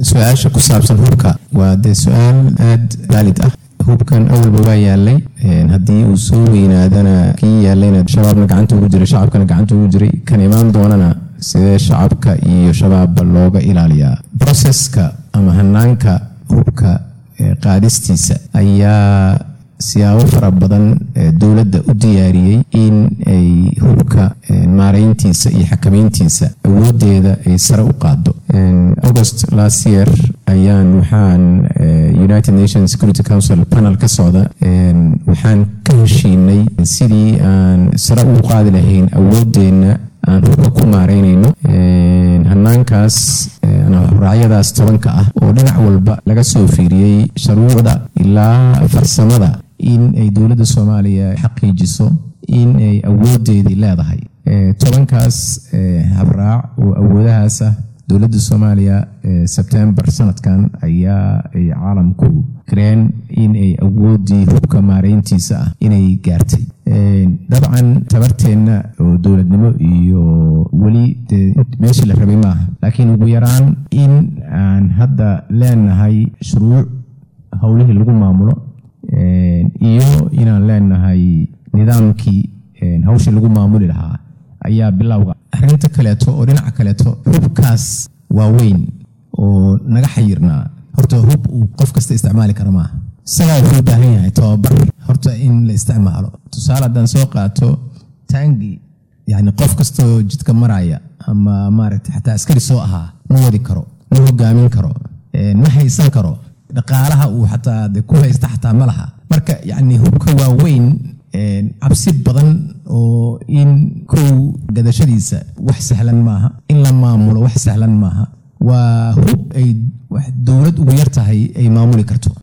su-aasha ku saabsan hubka waa dee su-aal aada vaalid ah hubkan awalba waa yaalay haddii uu soo weynaadana kii yaalayna shabaabna gacanta ugu jiray shacabkana gacanta ugu jiray kan imaan doonana sidee shacabka iyo shabaabba looga ilaaliyaa broseska ama hanaanka hubka qaadistiisa ayaa siyaabo fara badan dowladda u diyaariyey in ay hubka maareyntiisa iyo xakameyntiisa awoodeeda ay sare u qaado august last year ayaan waxaan united nations security council panel ka socda waxaan ka heshiinay sidii aan sare ugu qaadi lahayn awoodeena aan hubka ku maareynayno hanaankaas raacyadaas tobanka ah oo dhinac walba laga soo fiiriyey shuruucda ilaa farsamada in ay dowladda soomaaliya xaqiijiso in ay awoodeedii leedahay tobankaas habraac oo awoodahaas ah dowladda soomaaliya sebtembar sanadkan ayaa ay caalamku kareen in ay awoodii hubka maareyntiisa ah inay gaartay dabcan tabarteenna oo dowladnimo iyo weli dee meeshii la rabay maaha laakiin ugu yaraan in aan hadda leenahay shuruuc howlihii lagu maamulo iyo inaan leenahay nidaamkii hawshii lagu maamuli lahaa ayaa bilowga arrinta kaleeto oo dhinaca kaleeto hubkaas waaweyn oo naga xayirnaa horta hub uu qof kasta isticmaali kara maaha isagaa wuxuu u baahan yahay tababar horta in la isticmaalo tusaale haddaan soo qaato taangi yani qof kastoo jidka maraya ama maaragta xataa askari soo ahaa ma wadi karo ma hogaamin karo ma haysan karo dhaqaalaha uu xataa de ku haysta xataa ma laha marka yani hubka waaweyn cabsi badan oo in kow gadashadiisa wax sahlan maaha in la maamulo wax sahlan maaha waa hub ay dowlad ugu yar tahay ay maamuli karto